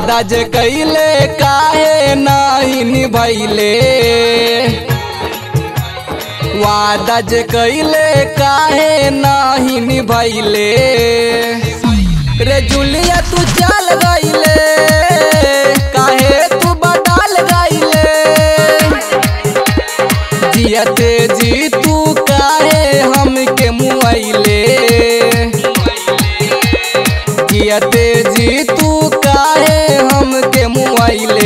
वादा जे कैले काहे नाही निभैले वादा जे कैले काहे नाही निभैले रे जुलिया तू चल गईले काहे तू बदल गईले जियते जी तू काहे हमके मुआइले जियते जी तू काहे हमके मुआइले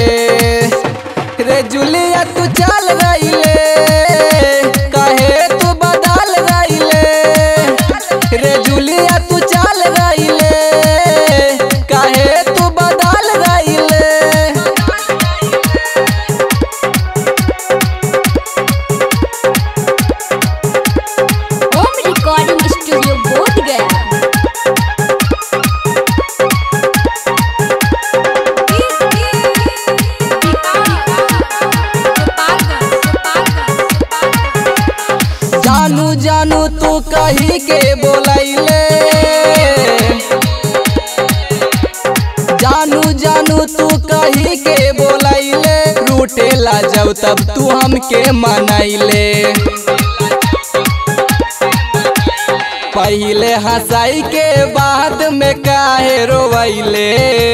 रे जुलिया तू चल गईले काहे तू बदल गईले रे जुलिया तू चल गईले काहे तू बदल गईले होम रिकॉर्डिंग स्टूडियो बोध गया जानू जानू तू कही के बोलैले जानू जानू तू कही के बोलैले रूठेला जब तब तू हमके मनैले पहले हंसाई के बाद में काहे रोवैले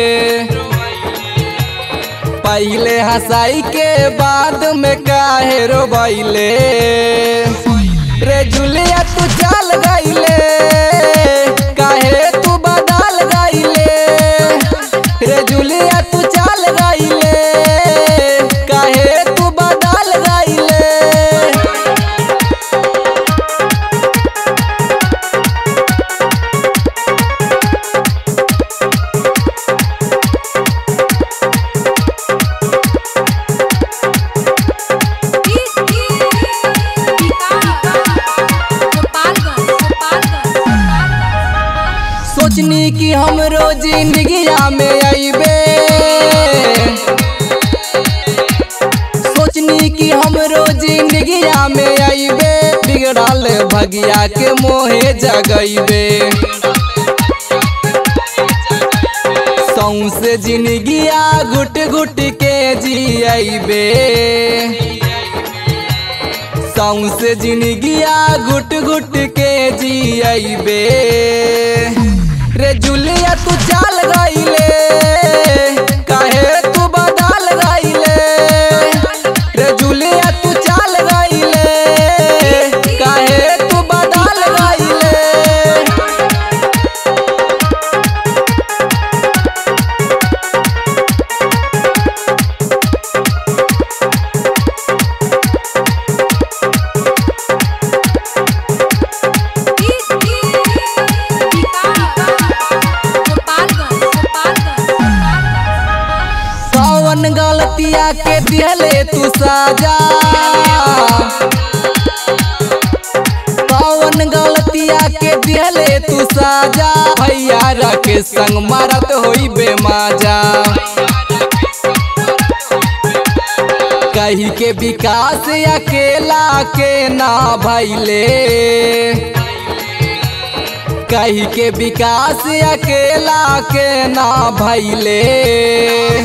पहले हंसाई के बाद में काहे रोवैले रे जुलिया तू चल गईले काहे तू बदल गईले रे जुलिया तू चल गईले काहे तू बदल गईले सोचनी कि हम रोज जिंदगिया में अइबे सोचनी कि हम रोज जिंदगिया में अइबे बिगड़ल भगिया के मोहे जगइबे सौसे जिंदगिया घुट घुट के जियबे सौसे जिंदगिया घुट घुट के जियबे रे जुलिया तू चल गईले काहे तू बदल गईले रे जुलिया तू चल गईले काहे तू बदल गईले कौन गलतिया के दिहले तू साजा कौन गलतिया के दिहले तू साजा भैया के संग मारत होई बेमाजा कही के विकास अकेला के ना भैले कही के विकास अकेला के ना भैले